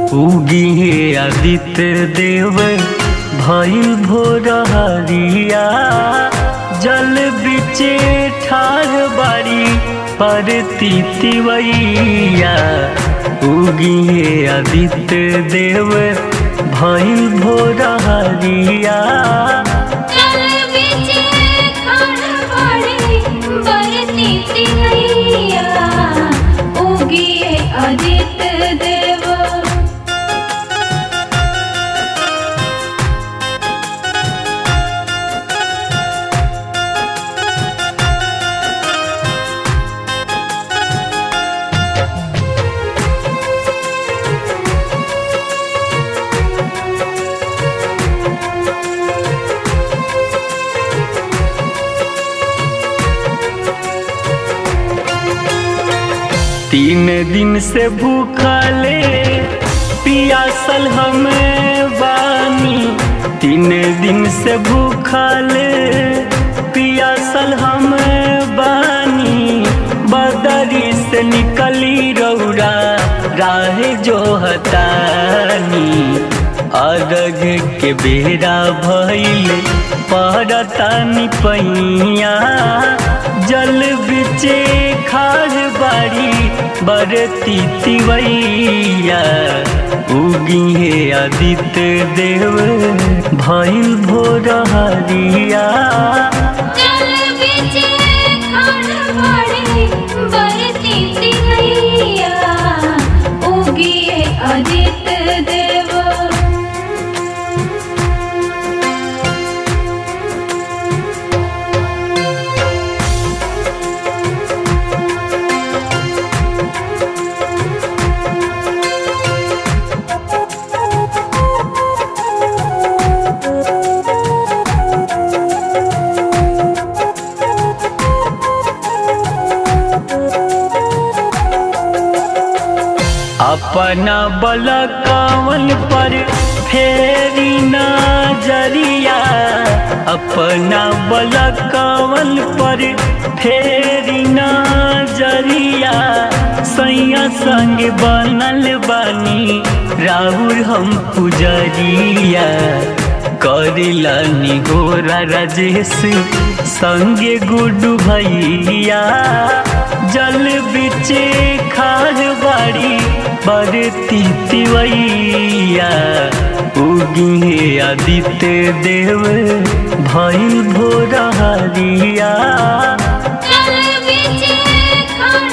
उगी हे आदित्य देव भइल भोर हरिया जल बिचे ठार बाड़ी पर तिवैया उगी हे आदित्य देव भइल भोर हरिया चल बिचे खान पड़े बरती तिवैया उगिए आदित्य देव तीन दिन से भूखले पियासल हमें बानी तीन दिन से भूखले पियासल हमें बानी बदरी से निकली रौरा राह जो हतानी अरग के बेरा भइल पड़तानी पैया जल बिचे खार बाड़ी बरती तिवैया उगी हे आदित्य देव भइल भोर हरिया चल बिचे खान पड़े बरती तिवैया उगिए आदित्य देव अपना बल कवन पर फेरी नजरिया अपना बल कवन पर फेरी नजरिया सैया संग बनल बानी राहुल हम पुजरिया करिलानी गोरा राजेश संगे गुडू भैया जल बिचे खार बाड़ी बरती तिवैया उगी हे आदित्य देव भइल भोर हरिया चल बिचे खान